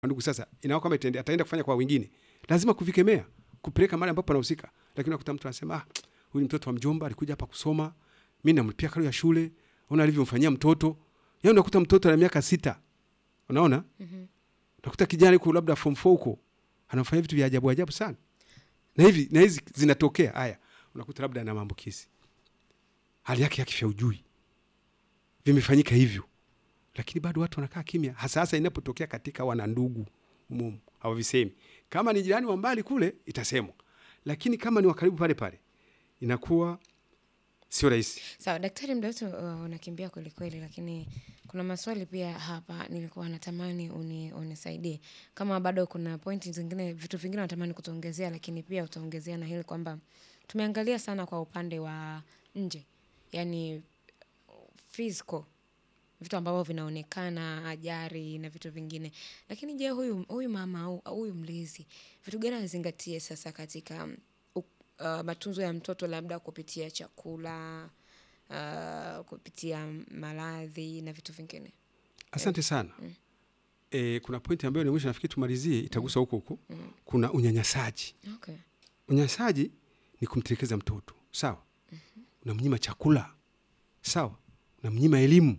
ndugu sasa inaona kama itaende- ataenda kufanya kwa wengine lazima kuvikemea kupeleka mahali ambapo anahusika lakini unakuta mtu anasema ah, huyu ni mtoto wa mjomba alikuja hapa kusoma mi namlipia karo ya shule ona alivyomfanyia mtoto yaani unakuta mtoto ana miaka sita unaona Mhm. unakuta kijana yuko labda form four huko anafanya vitu vya ajabu ajabu sana na hivi na hizi zinatokea haya unakuta labda ana maambukizi hali yake ya kifya ujui vimefanyika hivyo lakini bado watu wanakaa kimya hasa hasa inapotokea katika wanandugu mumu hawavisemi kama ni jirani wa mbali kule itasemwa lakini kama ni wakaribu pale pale inakuwa sio rahisi Sawa daktari, muda wetu uh, unakimbia kwelikweli, lakini kuna maswali pia hapa nilikuwa natamani uni, unisaidie kama bado kuna pointi zingine, vitu vingine natamani kutuongezea, lakini pia utaongezea na hili kwamba tumeangalia sana kwa upande wa nje, yani physical vitu ambavyo vinaonekana ajari na vitu vingine, lakini je, huyu huyu mama au au huyu mlezi vitu gani azingatie sasa katika mm, u- uh, matunzo ya mtoto labda kupitia chakula uh, kupitia maradhi na vitu vingine? asante sana e, kuna pointi ambayo ni mwisho nafikiri tumalizie itagusa huko huko kuna unyanyasaji Okay. unyanyasaji ni kumtelekeza mtoto sawa unamnyima chakula sawa unamnyima elimu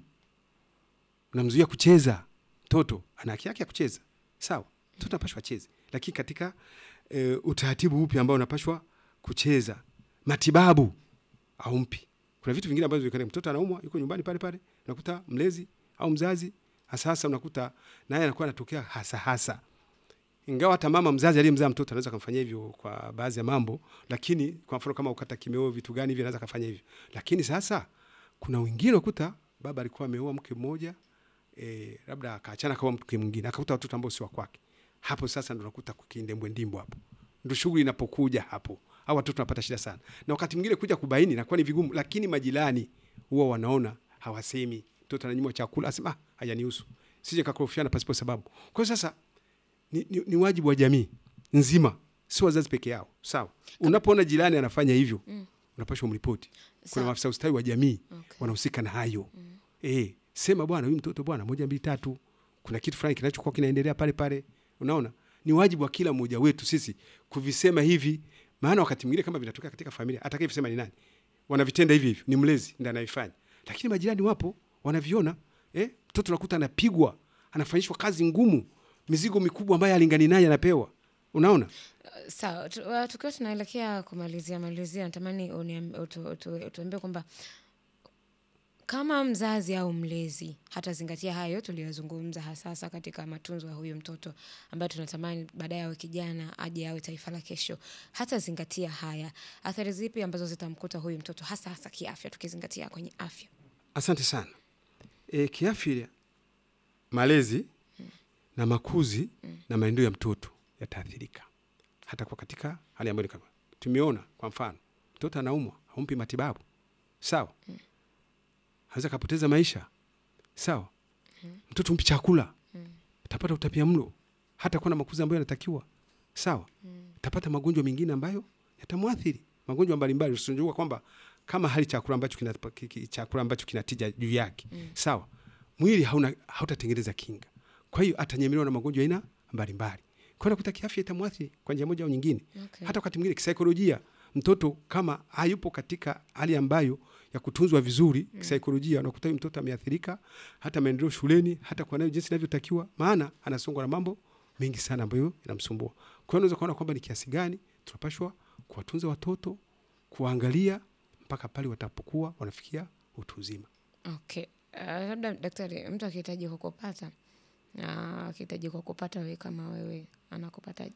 unamzuia kucheza mtoto ana haki yake ya kucheza sawa mtoto anapashwa acheze lakini katika e, utaratibu upi ambao unapashwa kucheza matibabu aumpi kuna vitu vingine ambavyo vikane mtoto anaumwa yuko nyumbani pale pale unakuta mlezi au mzazi hasa hasa unakuta naye anakuwa anatokea hasa hasa ingawa hata mama mzazi aliyemzaa mtoto anaweza kumfanyia hivyo kwa baadhi ya mambo, lakini kwa mfano kama ukata kimeo, vitu gani hivi anaweza kufanya hivyo. Lakini sasa kuna wengine ukuta baba alikuwa ameoa mke mmoja e, labda akaachana kwa mke mwingine akakuta watoto ambao si wa kwake. Hapo sasa ndo nakuta kukindembwe ndimbo hapo, ndo shughuli inapokuja hapo, au watoto wanapata shida sana, na wakati mwingine kuja kubaini inakuwa ni vigumu, lakini majirani huwa wanaona, hawasemi. Mtoto ananyimwa chakula, asema ah, hayanihusu, sije kakorofiana pasipo sababu. Kwa hiyo sasa ni, ni, ni wajibu wa jamii nzima, si wazazi peke yao. Sawa, unapoona jirani anafanya hivyo Mm. unapashwa mripoti. Kuna Sawa. maafisa ustawi wa jamii Okay. wanahusika na hayo eh, sema bwana, huyu mtoto bwana, moja mbili tatu, kuna kitu fulani kinachokuwa kinaendelea pale pale. Unaona, ni wajibu wa kila mmoja wetu sisi kuvisema hivi, maana wakati mwingine kama vinatokea katika familia, atakayevisema ni nani? Wanavitenda hivi hivi, ni mlezi ndiye anayefanya, lakini majirani wapo wanaviona. Eh, mtoto nakuta anapigwa, anafanyishwa kazi ngumu, mizigo mikubwa ambayo alingani naye anapewa. Unaona, Uh, Sawa, tu- uh, tukiwa tunaelekea kumalizia malizia, natamani uniam- utu- utu- utuambie kwamba kama mzazi au mlezi hatazingatia hayo tuliyozungumza, hasasa katika matunzo ya huyu mtoto ambaye tunatamani baadaye awe kijana aje awe taifa la kesho, hatazingatia haya, athari zipi ambazo zitamkuta huyu mtoto hasa hasa kiafya, tukizingatia kwenye afya? asante sana. E, kiafya, malezi na makuzi na maendeleo ya mtoto yataathirika hata kwa katika hali ambayo ni kama tumeona. Kwa mfano, mtoto anaumwa, haumpi matibabu sawa, anaweza kapoteza maisha sawa. Mtoto umpi chakula, atapata utapia mlo, hata kuwa na makuzi ambayo yanatakiwa sawa, atapata magonjwa mengine ambayo yatamwathiri, magonjwa mbalimbali. Usinajua kwamba kama hali chakula ambacho kina ki- ki- chakula ambacho kinatija juu yake sawa, mwili hauna hautatengeneza kinga, kwa hiyo atanyemelewa na magonjwa aina mbalimbali. Kwa hiyo nakuta kiafya itamwathiri kwa njia moja au nyingine Okay. hata wakati mwingine kisaikolojia, mtoto kama hayupo katika hali ambayo ya kutunzwa vizuri kisaikolojia, unakuta huyu mtoto ameathirika, hata maendeleo shuleni, hata kwa nayo jinsi inavyotakiwa, maana anasongwa na mambo mengi sana ambayo yanamsumbua. Kwa hiyo unaweza kuona kwamba ni kiasi gani tunapashwa kuwatunza watoto, kuwaangalia mpaka pale watapokuwa wanafikia utu uzima. Okay. Uh, labda daktari, mtu akihitaji kukupata na akihitaji kukupata wewe kama wewe anakupataje?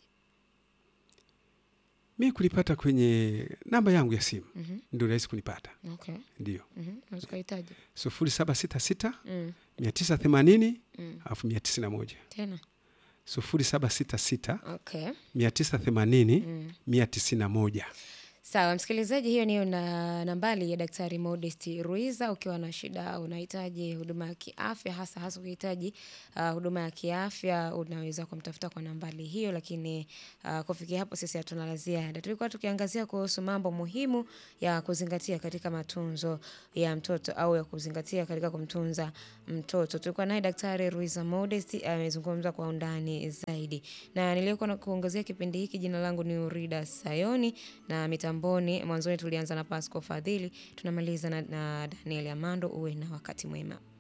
Mi kunipata kwenye namba yangu ya simu Mhm. ndio rahisi kunipata, Okay. ndio Mhm. Unaweza ukahitaji. sufuri saba sita sita Mm. mia tisa themanini Mm. alafu mia tisini na moja Tena. sufuri saba sita sita Okay. mia tisa themanini Mm. mia tisini na moja Sawa, msikilizaji, hiyo niyo na nambari ya Daktari Modest Ruiza. Ukiwa na shida, unahitaji huduma ya kiafya, hasa hasa ukihitaji uh, huduma ya kiafya, unaweza kumtafuta kwa nambari hiyo. Lakini uh, kufikia hapo, sisi hatuna la ziada. Tulikuwa tukiangazia kuhusu mambo muhimu ya kuzingatia katika matunzo ya mtoto au ya kuzingatia katika kumtunza mtoto. Tulikuwa naye Daktari Ruiza Modest amezungumza kwa undani zaidi, na niliyekuwa na kuongezea kipindi hiki, jina langu ni Urida Sayoni na mitamboni mwanzoni tulianza na Pasco Fadhili, tunamaliza na, na Daniel Amando. Uwe na wakati mwema.